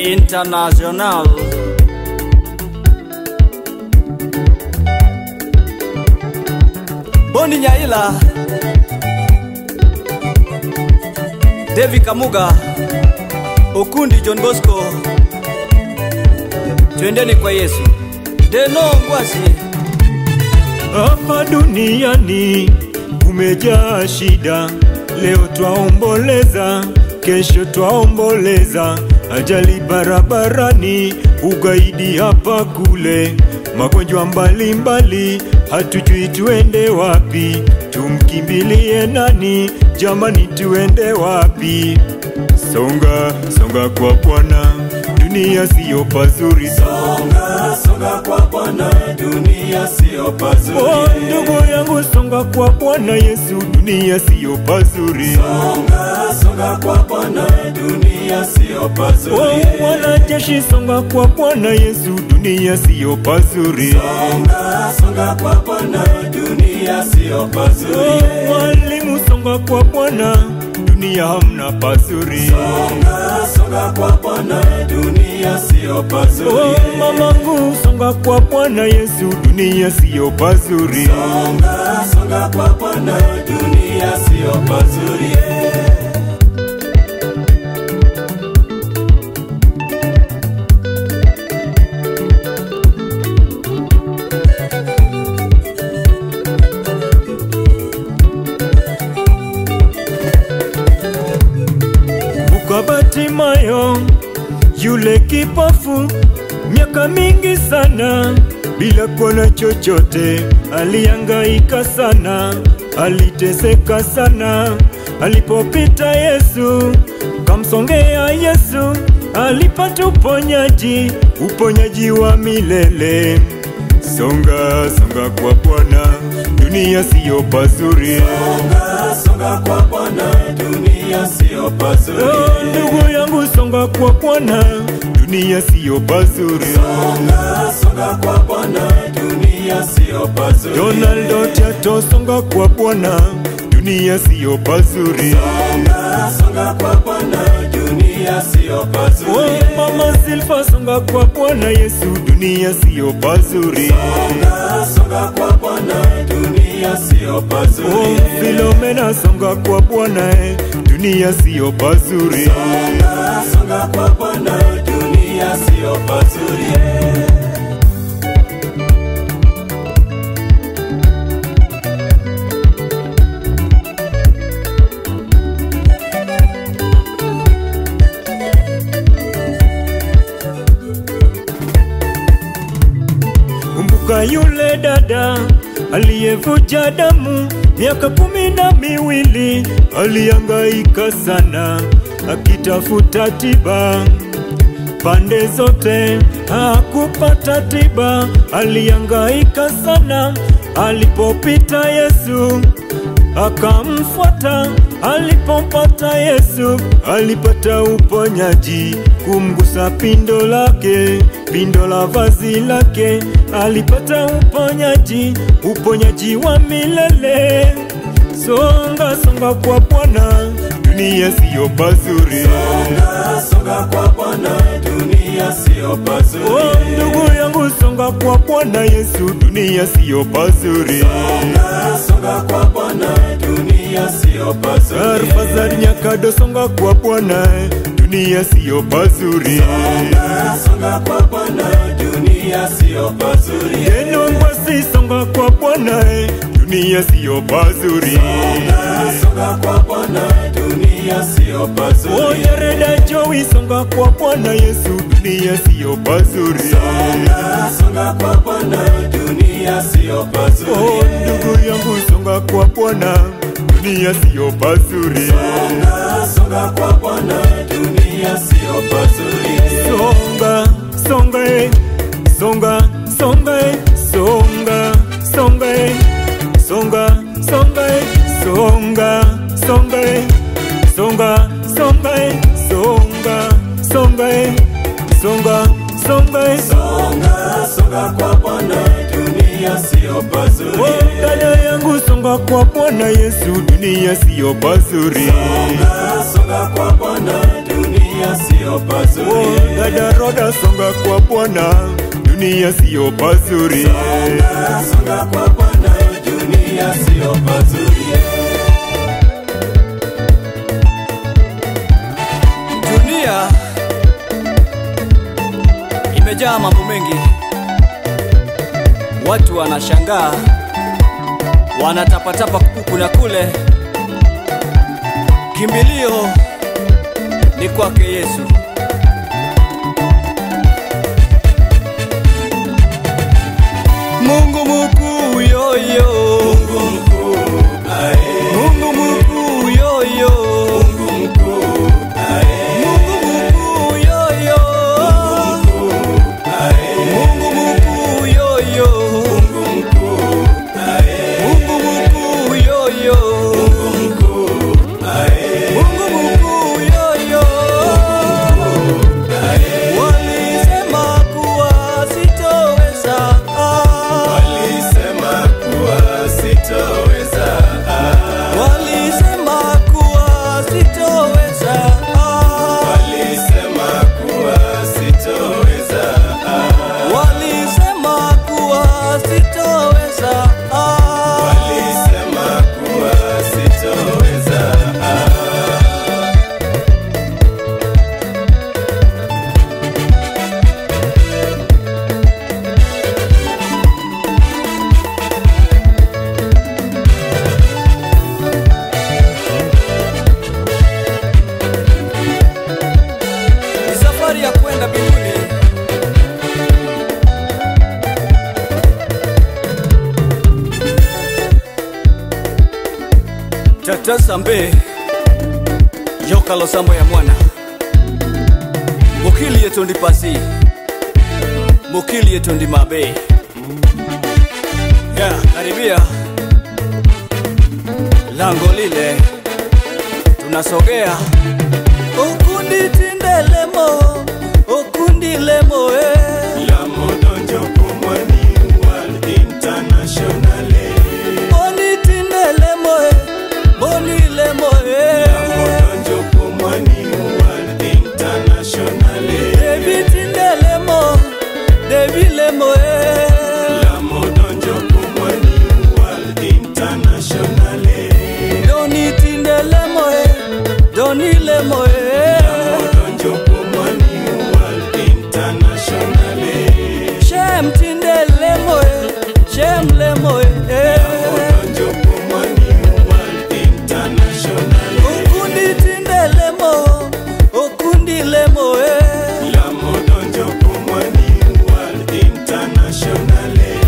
International. Boni Nyaila, Devi Kamuga, Okundi John Bosco, twendeni kwa Yesu. Deno Ngwasi, Hapa duniani kumejaa shida, leo twaomboleza, kesho twaomboleza, ajali barabarani, ugaidi hapa kule, magonjwa mbalimbali, hatujui tuende wapi, tumkimbilie nani? Jamani, tuende wapi? Songa songa kwa Bwana, dunia siyo pazuri. Songa, songa kwa Bwana, dunia siyo pazuri. Oh, ndugu yangu songa kwa Bwana Yesu, dunia siyo pazuri. Songa, songa kwa Bwana, dunia siyo pazuri. Oh, wanajeshi songa kwa Bwana Yesu, dunia siyo pazuri. Songa, songa kwa Bwana, dunia siyo pazuri. Oh, walimu songa kwa Bwana, dunia hamna pazuri. Songa, songa kwa Bwana, dunia siyo pazuri. Oh, mamangu songa kwa Bwana Yesu, dunia siyo pazuri. Songa, songa kwa Bwana, dunia siyo pazuri. Ukabatimayo yule kipofu miaka mingi sana bila kuona chochote, alihangaika sana, aliteseka sana. Alipopita Yesu, kamsongea Yesu, alipata uponyaji, uponyaji wa milele. Songa songa kwa Bwana, dunia siyo pazuri. Songa, songa kwa Bwana, dunia siyo pazuri. Oh, ndugu yangu songa kwa Bwana, dunia siyo pazuri. Songa, songa kwa Bwana, dunia siyo pazuri. Donaldo Tiato songa kwa Bwana, dunia siyo pazuri. Songa, songa kwa Bwana, dunia siyo pazuri. Oh, mama Silva songa kwa Bwana Yesu, dunia siyo pazuri. Songa, songa kwa Bwana, dunia siyo Oh, pazuri. Filomena songa kwa Bwana, eh, dunia siyo pazuri. Songa, songa kwa Bwana, dunia siyo pazuri. Kumbuka yule dada aliyevuja damu miaka kumi na miwili, alihangaika sana akitafuta tiba pande zote, hakupata tiba. Alihangaika sana, alipopita Yesu akamfuata. Alipompata Yesu alipata uponyaji, kumgusa pindo lake, pindo la vazi lake, alipata uponyaji, uponyaji wa milele. Songa songa kwa Bwana, dunia siyo pazuri. Songa, songa kwa Bwana, dunia siyo pazuri. Oh, ndugu yangu songa kwa Bwana Yesu, dunia siyo pazuri. Songa, songa kwa Bwana, dunia siyo pazuri. Arfazari Nyakado songa kwa Bwana, dunia siyo pazuri. Songa, songa kwa Bwana, dunia siyo pazuri. Neno ngwasi songa kwa Bwana, dunia siyo pazuri. Songa, songa kwa Bwana, dunia siyo pazuri. Oyereda Jowi songa kwa Bwana Yesu, dunia siyo pazuri. Songa, songa kwa Bwana, dunia siyo Oh, pazuri. ndugu yangu songa kwa Bwana, dunia siyo pazuri. Songa, songa kwa Bwana, dunia siyo pazuri. Songa, songa, eh, songa, songa, eh, songa, songa, eh, songa, songa, eh, songa, songa, eh, songa, songa, eh, songa, songa, eh, songa, songa, eh. Songa, songa kwa Bwana, dunia siyo pazuri. Oh, dada yangu songa kwa Bwana Yesu, dunia siyo pazuri. Songa, songa kwa Bwana, dunia siyo sio pazuri dada roda songa kwa bwana dunia siyo pazuri Songa, songa kwa bwana dunia sio pazuri Dunia imejaa mambo mengi, watu wanashangaa, wanatapatapa huku na kule. Kimbilio ni kwake Yesu. Mungu mkuu yoyo, Mungu mkuu ae Mungu mkuu yoyo, Mungu mkuu ae Mungu mkuu yoyo. ae Mungu mkuu yoyo, Mungu mkuu ae Mungu mkuu yoyo, Mungu mkuu ae Mungu mkuu yoyo. Walisema kuwa sitoweza, Walisema kuwa sitoweza walisema kuwa sitoweza, Walisema kuwa sitoweza walisema kuwa sitoweza. Walisema kuwa sitoweza Ni safari ya kwenda mbinguni. Tata Sambe Joka Losambo ya mwana Mukili yetu ndi pasi Mukili yetu ndi mabe Ya, karibia Lango lile Tunasogea Okundi tindelemo Okundi lemo eh La modonjo kumwani World Internationale Boni tindelemo eh Boni lemo eh Modonjo kumwani World Internationale David tindelemo David lemo eh La modonjo kumwani World Internationale Doni tindelemo eh Doni lemo eh Modonjo kumwani World Internationale Shem tindelemo eh Shem lemo eh Modonjo kumwani World Internationale Okundi tindelemo Okundi lemo eh La modonjo kumwani World Internationale